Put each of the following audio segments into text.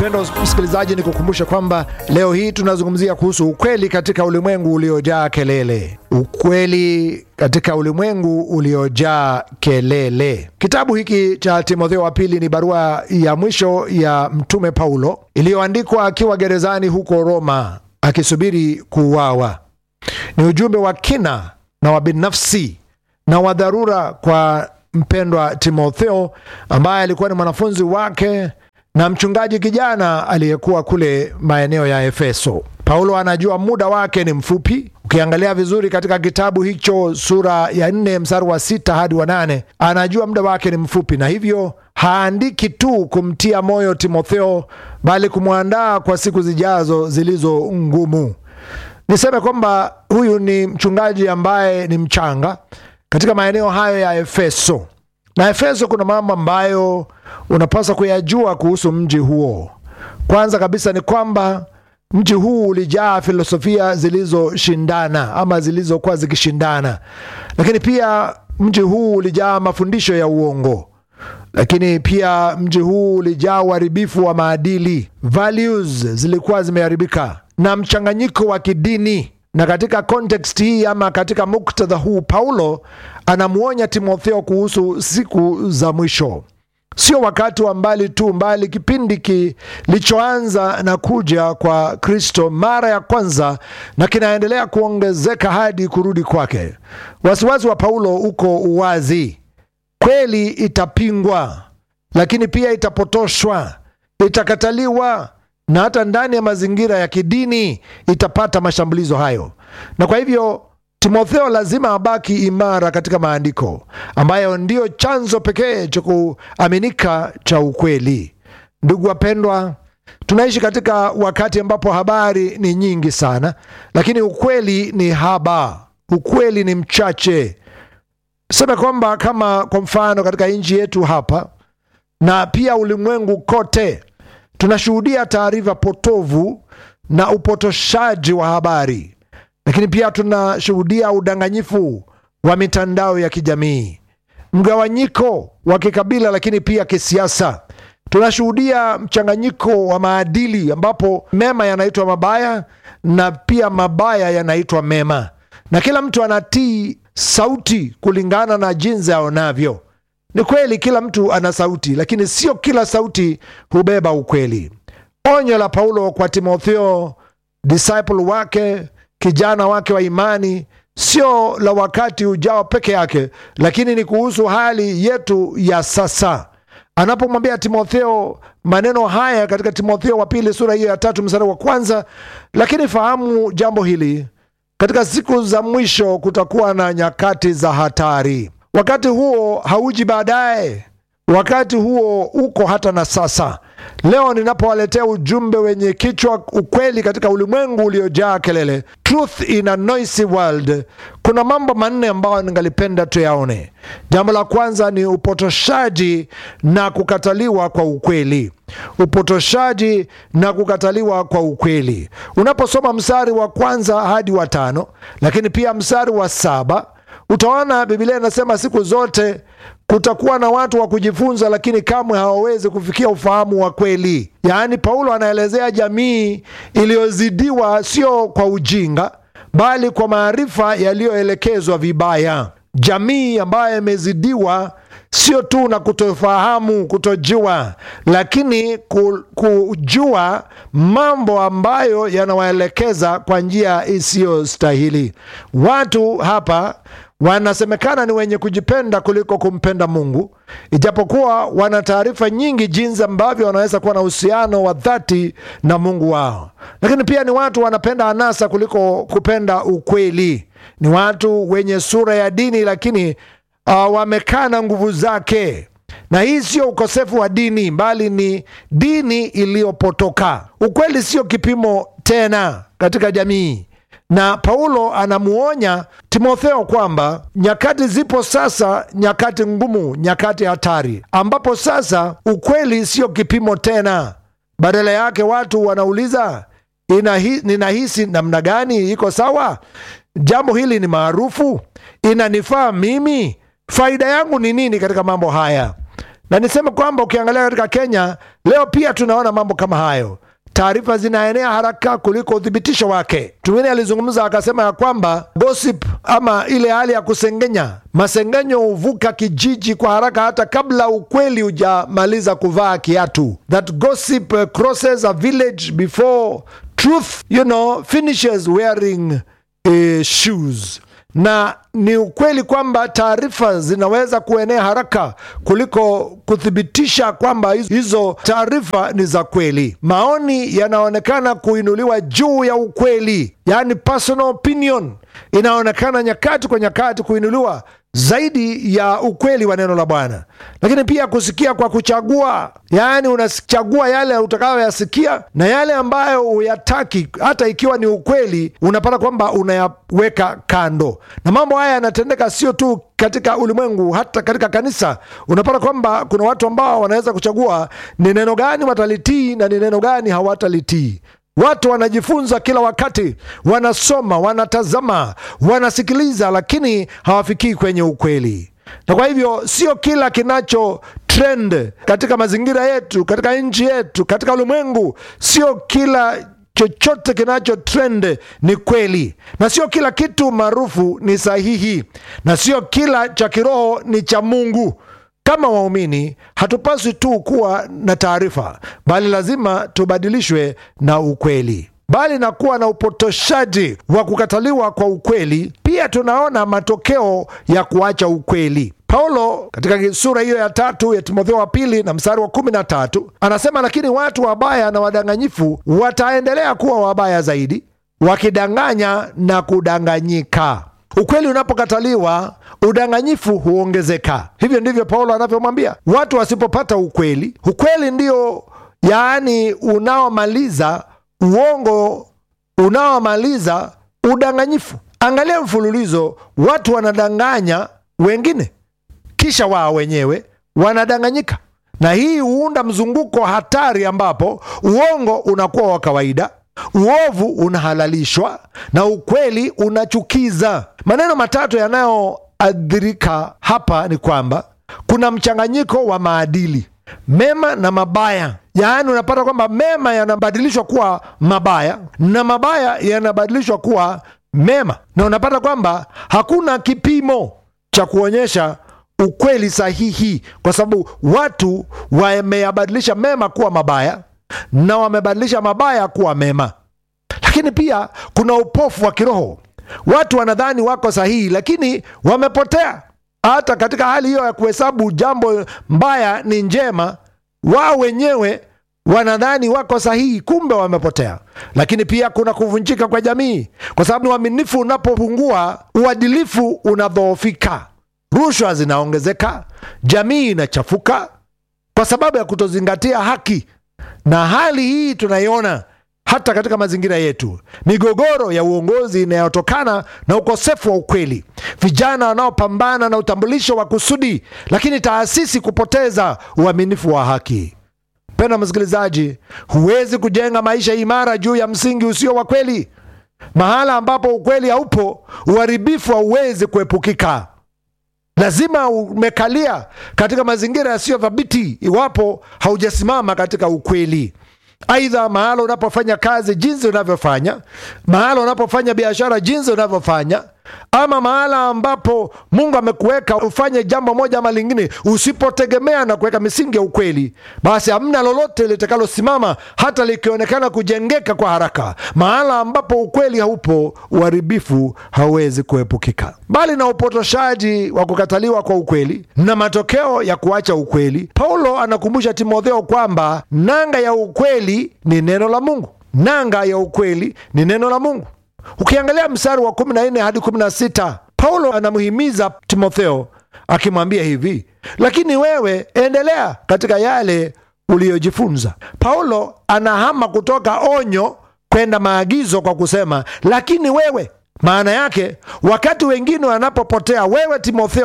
Mpendwa msikilizaji, ni kukumbusha kwamba leo hii tunazungumzia kuhusu ukweli katika ulimwengu uliojaa kelele. Ukweli katika ulimwengu uliojaa kelele. Kitabu hiki cha Timotheo wa pili ni barua ya mwisho ya Mtume Paulo iliyoandikwa akiwa gerezani huko Roma akisubiri kuuawa. Ni ujumbe wa kina na wa binafsi na wa dharura kwa mpendwa Timotheo ambaye alikuwa ni mwanafunzi wake na mchungaji kijana aliyekuwa kule maeneo ya Efeso. Paulo anajua muda wake ni mfupi. Ukiangalia vizuri katika kitabu hicho sura ya nne mstari wa sita hadi wa nane anajua muda wake ni mfupi, na hivyo haandiki tu kumtia moyo Timotheo, bali kumwandaa kwa siku zijazo zilizo ngumu. Niseme kwamba huyu ni mchungaji ambaye ni mchanga katika maeneo hayo ya Efeso, na Efeso kuna mambo ambayo unapaswa kuyajua kuhusu mji huo. Kwanza kabisa ni kwamba mji huu ulijaa filosofia zilizoshindana ama zilizokuwa zikishindana, lakini pia mji huu ulijaa mafundisho ya uongo, lakini pia mji huu ulijaa uharibifu wa maadili, values zilikuwa zimeharibika na mchanganyiko wa kidini. Na katika kontekst hii ama katika muktadha huu, Paulo anamwonya Timotheo kuhusu siku za mwisho sio wakati wa mbali tu, mbali kipindi kilichoanza na kuja kwa Kristo mara ya kwanza na kinaendelea kuongezeka hadi kurudi kwake. Wasiwasi wa Paulo uko uwazi. Kweli itapingwa, lakini pia itapotoshwa, itakataliwa, na hata ndani ya mazingira ya kidini itapata mashambulizo hayo, na kwa hivyo Timotheo lazima abaki imara katika maandiko ambayo ndiyo chanzo pekee cha kuaminika cha ukweli. Ndugu wapendwa, tunaishi katika wakati ambapo habari ni nyingi sana, lakini ukweli ni haba, ukweli ni mchache. Sema kwamba kama kwa mfano katika nchi yetu hapa na pia ulimwengu kote, tunashuhudia taarifa potovu na upotoshaji wa habari lakini pia tunashuhudia udanganyifu wa mitandao ya kijamii, mgawanyiko wa kikabila, lakini pia kisiasa. Tunashuhudia mchanganyiko wa maadili ambapo mema yanaitwa mabaya na pia mabaya yanaitwa mema, na kila mtu anatii sauti kulingana na jinsi aonavyo. Ni kweli kila mtu ana sauti, lakini sio kila sauti hubeba ukweli. Onyo la Paulo kwa Timotheo, disciple wake kijana wake wa imani sio la wakati ujao peke yake, lakini ni kuhusu hali yetu ya sasa. Anapomwambia Timotheo maneno haya katika Timotheo wa pili sura hiyo ya tatu mstari wa kwanza, lakini fahamu jambo hili, katika siku za mwisho kutakuwa na nyakati za hatari. Wakati huo hauji baadaye, wakati huo uko hata na sasa. Leo ninapowaletea ujumbe wenye kichwa ukweli katika ulimwengu uliojaa kelele, truth in a noisy world, kuna mambo manne ambayo ningalipenda tuyaone. Jambo la kwanza ni upotoshaji na kukataliwa kwa ukweli. Upotoshaji na kukataliwa kwa ukweli. Unaposoma mstari wa kwanza hadi wa tano, lakini pia mstari wa saba utaona Biblia inasema siku zote kutakuwa na watu wa kujifunza, lakini kamwe hawawezi kufikia ufahamu wa kweli. Yaani, Paulo anaelezea jamii iliyozidiwa sio kwa ujinga, bali kwa maarifa yaliyoelekezwa vibaya. Jamii ambayo imezidiwa sio tu na kutofahamu, kutojua, lakini kujua mambo ambayo yanawaelekeza kwa njia isiyostahili. Watu hapa wanasemekana ni wenye kujipenda kuliko kumpenda Mungu, ijapokuwa wana taarifa nyingi jinsi ambavyo wanaweza kuwa na uhusiano wa dhati na Mungu wao. Lakini pia ni watu wanapenda anasa kuliko kupenda ukweli. Ni watu wenye sura ya dini, lakini uh, wamekaa na nguvu zake, na hii sio ukosefu wa dini, bali ni dini iliyopotoka. Ukweli sio kipimo tena katika jamii na Paulo anamuonya Timotheo kwamba nyakati zipo sasa, nyakati ngumu, nyakati hatari, ambapo sasa ukweli sio kipimo tena. Badala yake watu wanauliza inahi, ninahisi namna gani? Iko sawa? Jambo hili ni maarufu? Inanifaa mimi? Faida yangu ni nini katika mambo haya? na niseme kwamba ukiangalia katika Kenya leo pia tunaona mambo kama hayo. Taarifa zinaenea haraka kuliko uthibitisho wake. Mtu mwingine alizungumza akasema ya kwamba gossip ama ile hali ya kusengenya, masengenyo huvuka kijiji kwa haraka hata kabla ukweli hujamaliza kuvaa kiatu. That gossip uh, crosses a village before truth, you know, finishes wearing uh, shoes na ni ukweli kwamba taarifa zinaweza kuenea haraka kuliko kuthibitisha kwamba hizo taarifa ni za kweli. Maoni yanaonekana kuinuliwa juu ya ukweli, yaani personal opinion inaonekana nyakati kwa nyakati kuinuliwa zaidi ya ukweli wa neno la Bwana. Lakini pia kusikia kwa kuchagua, yaani unachagua yale utakayoyasikia na yale ambayo huyataki, hata ikiwa ni ukweli, unapata kwamba unayaweka kando. Na mambo haya yanatendeka sio tu katika ulimwengu, hata katika kanisa. Unapata kwamba kuna watu ambao wanaweza kuchagua ni neno gani watalitii na ni neno gani hawatalitii. Watu wanajifunza kila wakati, wanasoma, wanatazama, wanasikiliza, lakini hawafikii kwenye ukweli. Na kwa hivyo sio kila kinacho trend katika mazingira yetu, katika nchi yetu, katika ulimwengu, sio kila chochote kinacho trend ni kweli, na sio kila kitu maarufu ni sahihi, na sio kila cha kiroho ni cha Mungu. Kama waumini hatupaswi tu kuwa na taarifa, bali lazima tubadilishwe na ukweli. Bali na kuwa na upotoshaji wa kukataliwa kwa ukweli, pia tunaona matokeo ya kuacha ukweli. Paulo katika sura hiyo ya tatu ya Timotheo wa pili na mstari wa kumi na tatu anasema, lakini watu wabaya na wadanganyifu wataendelea kuwa wabaya zaidi, wakidanganya na kudanganyika. Ukweli unapokataliwa udanganyifu huongezeka. Hivyo ndivyo Paulo anavyomwambia watu wasipopata ukweli. Ukweli ndio yaani unaomaliza uongo, unaomaliza udanganyifu. Angalia mfululizo, watu wanadanganya wengine, kisha wao wenyewe wanadanganyika, na hii huunda mzunguko hatari, ambapo uongo unakuwa wa kawaida uovu unahalalishwa na ukweli unachukiza. Maneno matatu yanayoadhirika hapa ni kwamba kuna mchanganyiko wa maadili mema na mabaya, yaani unapata kwamba mema yanabadilishwa kuwa mabaya na mabaya yanabadilishwa kuwa mema, na unapata kwamba hakuna kipimo cha kuonyesha ukweli sahihi, kwa sababu watu wameyabadilisha mema kuwa mabaya na wamebadilisha mabaya kuwa mema. Lakini pia kuna upofu wa kiroho. Watu wanadhani wako sahihi, lakini wamepotea. Hata katika hali hiyo ya kuhesabu jambo mbaya ni njema, wao wenyewe wanadhani wako sahihi, kumbe wamepotea. Lakini pia kuna kuvunjika kwa jamii, kwa sababu uaminifu unapopungua, uadilifu unadhoofika, rushwa zinaongezeka, jamii inachafuka kwa sababu ya kutozingatia haki na hali hii tunaiona hata katika mazingira yetu, migogoro ya uongozi inayotokana na ukosefu wa ukweli, vijana wanaopambana na utambulisho wa kusudi, lakini taasisi kupoteza uaminifu wa haki. Mpendwa msikilizaji, huwezi kujenga maisha imara juu ya msingi usio wa kweli. Mahala ambapo ukweli haupo, uharibifu hauwezi kuepukika. Lazima umekalia katika mazingira yasiyo thabiti iwapo haujasimama katika ukweli. Aidha, mahala unapofanya kazi jinsi unavyofanya, mahala unapofanya biashara jinsi unavyofanya, ama mahala ambapo Mungu amekuweka ufanye jambo moja ama lingine, usipotegemea na kuweka misingi ya ukweli, basi hamna lolote litakalosimama hata likionekana kujengeka kwa haraka. Mahala ambapo ukweli haupo, uharibifu hauwezi kuepukika. Mbali na upotoshaji wa kukataliwa kwa ukweli na matokeo ya kuacha ukweli, Paulo anakumbusha Timotheo kwamba nanga ya ukweli ni neno la Mungu. Nanga ya ukweli ni neno la Mungu. Ukiangalia mstari wa 14 hadi 16, Paulo anamhimiza Timotheo akimwambia hivi, lakini wewe endelea katika yale uliyojifunza. Paulo anahama kutoka onyo kwenda maagizo kwa kusema lakini wewe. Maana yake wakati wengine wanapopotea, wewe Timotheo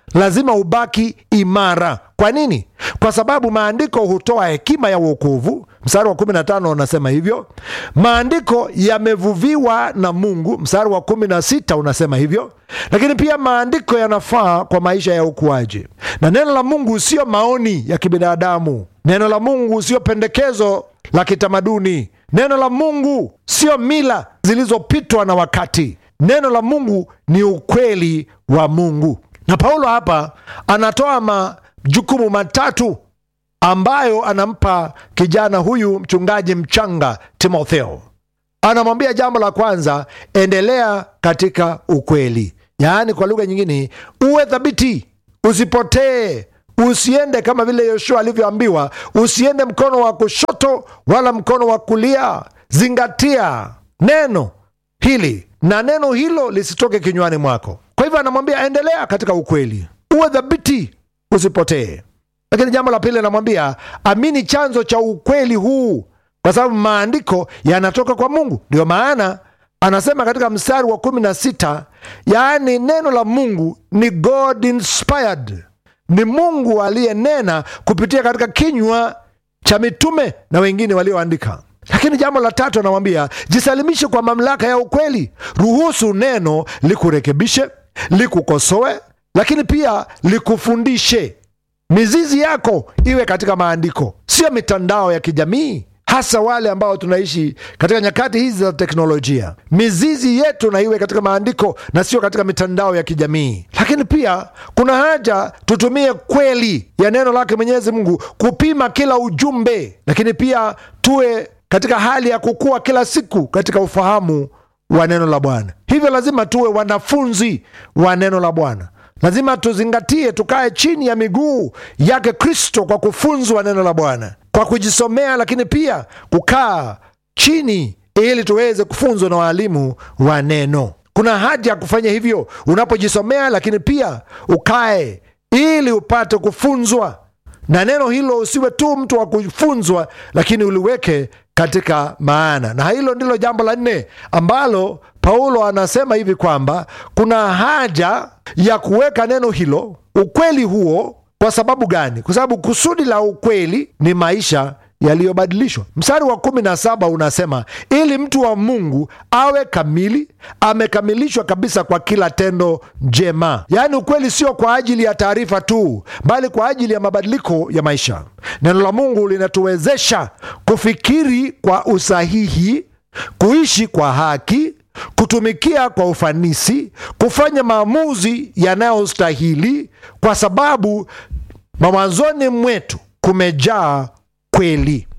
lazima ubaki imara. Kwa nini? Kwa sababu maandiko hutoa hekima ya uokovu. Mstari wa 15 unasema hivyo. Maandiko yamevuviwa na Mungu. Mstari wa 16 unasema hivyo. Lakini pia maandiko yanafaa kwa maisha ya ukuaji, na neno la Mungu sio maoni ya kibinadamu. Neno la Mungu sio pendekezo la kitamaduni. Neno la Mungu sio mila zilizopitwa na wakati. Neno la Mungu ni ukweli wa Mungu. Na Paulo hapa anatoa majukumu matatu ambayo anampa kijana huyu mchungaji mchanga Timotheo. Anamwambia jambo la kwanza, endelea katika ukweli, yaani kwa lugha nyingine, uwe thabiti, usipotee, usiende kama vile Yoshua alivyoambiwa, usiende mkono wa kushoto wala mkono wa kulia. Zingatia neno hili na neno hilo lisitoke kinywani mwako. Kwa hivyo anamwambia endelea katika ukweli, uwe thabiti, usipotee. Lakini jambo la pili anamwambia amini chanzo cha ukweli huu, kwa sababu maandiko yanatoka kwa Mungu. Ndio maana anasema katika mstari wa kumi na sita yaani neno la Mungu ni God inspired, ni Mungu aliyenena kupitia katika kinywa cha mitume na wengine walioandika. Lakini jambo la tatu anamwambia jisalimishe kwa mamlaka ya ukweli, ruhusu neno likurekebishe, likukosoe, lakini pia likufundishe. Mizizi yako iwe katika maandiko, sio mitandao ya kijamii, hasa wale ambao tunaishi katika nyakati hizi za teknolojia. Mizizi yetu na iwe katika maandiko na sio katika mitandao ya kijamii. Lakini pia kuna haja tutumie kweli ya neno lake Mwenyezi Mungu kupima kila ujumbe, lakini pia tuwe katika hali ya kukua kila siku katika ufahamu wa neno la Bwana. Hivyo lazima tuwe wanafunzi wa neno la Bwana. Lazima tuzingatie, tukae chini ya miguu yake Kristo kwa kufunzwa neno la Bwana, kwa kujisomea, lakini pia kukaa chini ili tuweze kufunzwa na waalimu wa neno. Kuna haja ya kufanya hivyo unapojisomea, lakini pia ukae ili upate kufunzwa na neno hilo. Usiwe tu mtu wa kufunzwa, lakini uliweke katika maana. Na hilo ndilo jambo la nne ambalo Paulo anasema hivi kwamba kuna haja ya kuweka neno hilo, ukweli huo. Kwa sababu gani? Kwa sababu kusudi la ukweli ni maisha yaliyobadilishwa. Mstari wa kumi na saba unasema ili mtu wa Mungu awe kamili, amekamilishwa kabisa kwa kila tendo njema. Yaani ukweli sio kwa ajili ya taarifa tu, bali kwa ajili ya mabadiliko ya maisha. Neno la Mungu linatuwezesha kufikiri kwa usahihi, kuishi kwa haki kutumikia kwa ufanisi, kufanya maamuzi yanayostahili, kwa sababu mawazoni mwetu kumejaa kweli.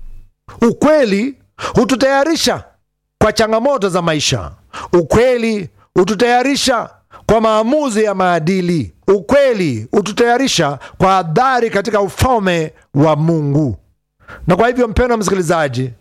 Ukweli hututayarisha kwa changamoto za maisha. Ukweli hututayarisha kwa maamuzi ya maadili. Ukweli hututayarisha kwa adhari katika ufalme wa Mungu. Na kwa hivyo, mpendwa msikilizaji,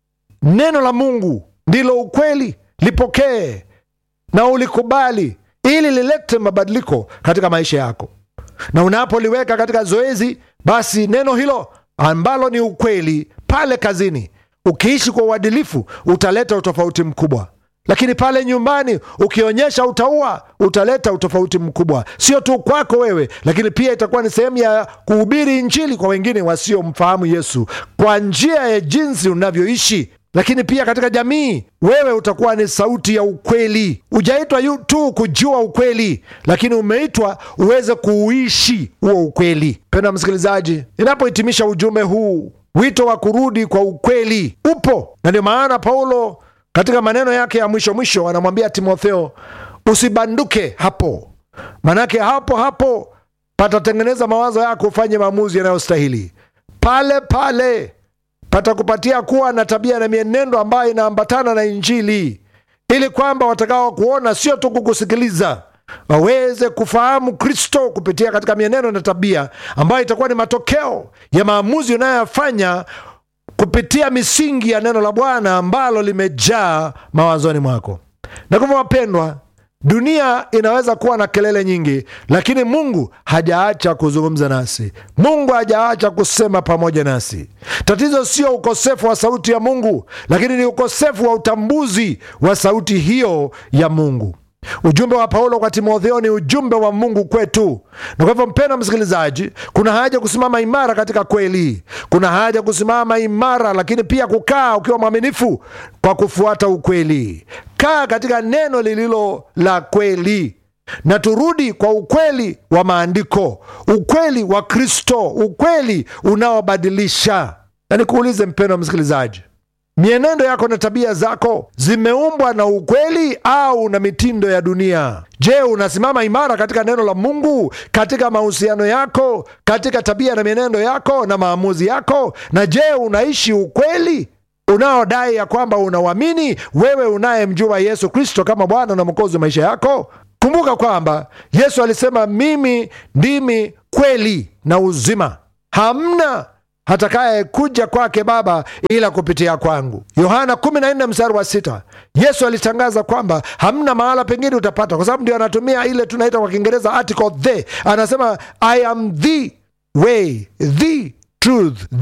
neno la Mungu ndilo ukweli. Lipokee na ulikubali ili lilete mabadiliko katika maisha yako, na unapoliweka katika zoezi, basi neno hilo ambalo ni ukweli pale kazini, ukiishi kwa uadilifu, utaleta utofauti mkubwa. Lakini pale nyumbani, ukionyesha utaua, utaleta utofauti mkubwa, sio tu kwako wewe, lakini pia itakuwa ni sehemu ya kuhubiri Injili kwa wengine wasiomfahamu Yesu kwa njia ya jinsi unavyoishi lakini pia katika jamii wewe utakuwa ni sauti ya ukweli. Hujaitwa tu kujua ukweli, lakini umeitwa uweze kuuishi huo ukweli. Penda msikilizaji, ninapohitimisha ujumbe huu, wito wa kurudi kwa ukweli upo, na ndio maana Paulo katika maneno yake ya mwisho mwisho anamwambia Timotheo, usibanduke hapo, manake hapo hapo patatengeneza mawazo yako, ufanye maamuzi yanayostahili pale pale patakupatia kuwa na tabia na mienendo ambayo inaambatana na Injili, ili kwamba watakao kuona sio tu kukusikiliza, waweze kufahamu Kristo kupitia katika mienendo na tabia ambayo itakuwa ni matokeo ya maamuzi unayoyafanya kupitia misingi ya neno la Bwana ambalo limejaa mawazoni mwako. Na kwa wapendwa, dunia inaweza kuwa na kelele nyingi, lakini Mungu hajaacha kuzungumza nasi. Mungu hajaacha kusema pamoja nasi. Tatizo sio ukosefu wa sauti ya Mungu, lakini ni ukosefu wa utambuzi wa sauti hiyo ya Mungu. Ujumbe wa Paulo kwa Timotheo ni ujumbe wa Mungu kwetu. Na kwa hivyo, mpendwa msikilizaji, kuna haja kusimama imara katika kweli, kuna haja kusimama imara, lakini pia kukaa ukiwa mwaminifu kwa kufuata ukweli. Kaa katika neno lililo la kweli, na turudi kwa ukweli wa maandiko, ukweli wa Kristo, ukweli unaobadilisha. Na nikuulize mpendwa msikilizaji, mienendo yako na tabia zako zimeumbwa na ukweli au na mitindo ya dunia? Je, unasimama imara katika neno la Mungu, katika mahusiano yako, katika tabia na mienendo yako na maamuzi yako? Na je, unaishi ukweli unaodai ya kwamba unauamini wewe unayemjua Yesu Kristo kama Bwana na Mwokozi wa maisha yako? Kumbuka kwamba Yesu alisema, mimi ndimi kweli na uzima, hamna hatakaye kuja kwake Baba ila kupitia kwangu. Yohana 14 mstari wa sita. Yesu alitangaza kwamba hamna mahala pengine utapata, kwa sababu ndio anatumia ile tunaita kwa Kiingereza article the. Anasema I am the way, the truth,